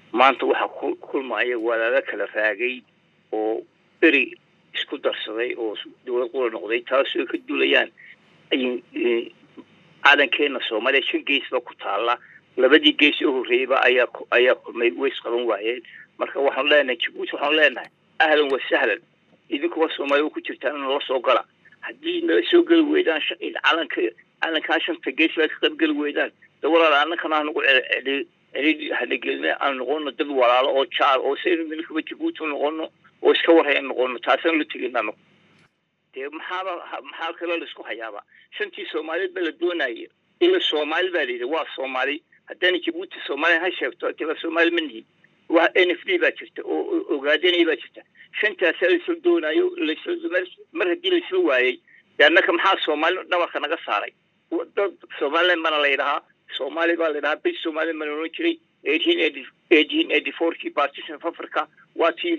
maanta waxaa ku kulmaya walaalo kala raagay oo beri isku darsaday oo dowlad qura noqday taasoo ka dulayaan calankeena soomaaliya shan geesba ku taala labadii gees u horreeyeyba ayaa ayaa kulmay way isqaban waayeen marka waxaanu leenahay jabuuti waxaanu leenahay ahlan wa sahlan idinkuwa soomaaliya ku jirtaan nala soo gala haddii nala soo geli weydaan calanka calankaa shanta gees baa ka qaybgeli weydaan de walaal annakana hanagu celi celi hanagelina aan noqono dad walaalo oo jaar oo saynu midnakaba jabuuti noqono oo iska warhayan noqono taasaan la tegina anagu dee maxaaba maxaa kaloo laisku hayaaba shantii soomaaliyeed ba la doonaya ila soomaali baa layidhi waa soomaali haddana jabuuti soomaaliya ha sheegto deba soomaali ma nihin waa n f d baa jirta oo ogaadanaya baa jirta shantaasaa laisla doonayo lasla mar haddii laisla waayey dee annaka maxaa soomaali dhabarka naga saaray dad somaliland bana layidhahaa soomaali baa layidhahaa bri somaliland bana ohan jiray eighteen eighty eighteen eighty four kii partition of africa waa tii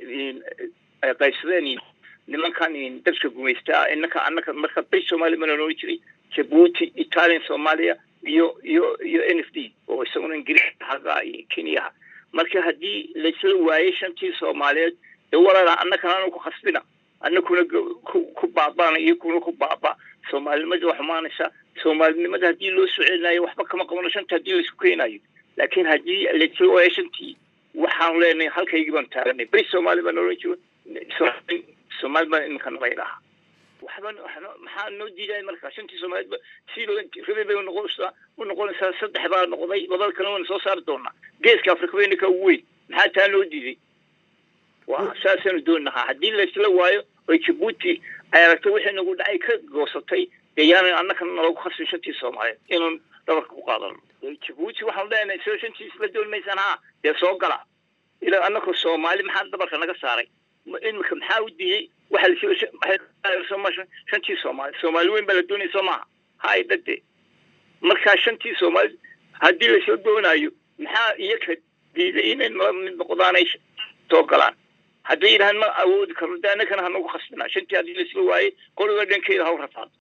ay qaybsadeen nimankan dadka gumaystaa inaka annaka marka bri somaliland bana ohan jiray jabuuti italian soomaaliya iyo iyo iyo n f d oo isaguna ingiriis haga iyo kenyaha marka haddii laisla waayey shantii soomaaliyeed dee walaala annakana anu ku khasbina annakuna ku baabana iyo kuna ku baaba soomaalinimada waa xumaanaysa soomaalinimada haddii loo soo celinayo waxba kama qabano shanta haddii laisku keenayo laakiin haddii laisla waayo shantii waxaanu leenahay halkaygii baan taaganay beri soomaali baan oran jiro soomaali baan iminka nala idhahaa waxba maxaa noo diidaya marka shantii soomaaliyeedba si rabi bay noqonaysaa u noqonaysaa saddex baa noqday labada kale wayna soo saari doonaa geeska afrika bayna ka ugu weyn maxaa taa noo diiday waa saasaanu doonahaa haddii laisla waayo oy jabuuti ay aragtay wixii nagu dhacay ka goosatay dee yaanan annakana nalagu khasbin shantii soomaaliyeed inaan dhabarka ku qaadano jabuuti waxaanu leenahay soo shantii isla doon maysaan haa dee soo gala ilaa annaka soomaali maxaa dhabarka naga saaray imika maxaa u diiday waxa shantii soomaali soomaali weyn baa la doonaya soo maaha hay dhade markaa shantii soomaali haddii lasoo doonayo maxaa iyaka diiday inay nala mid noqdaanay soo galaan hadday yidhahaan ma awoodi karno de annakana hanagu khasbinaa shantii haddii laisla waayey qoliga dhankeeda haw rafaado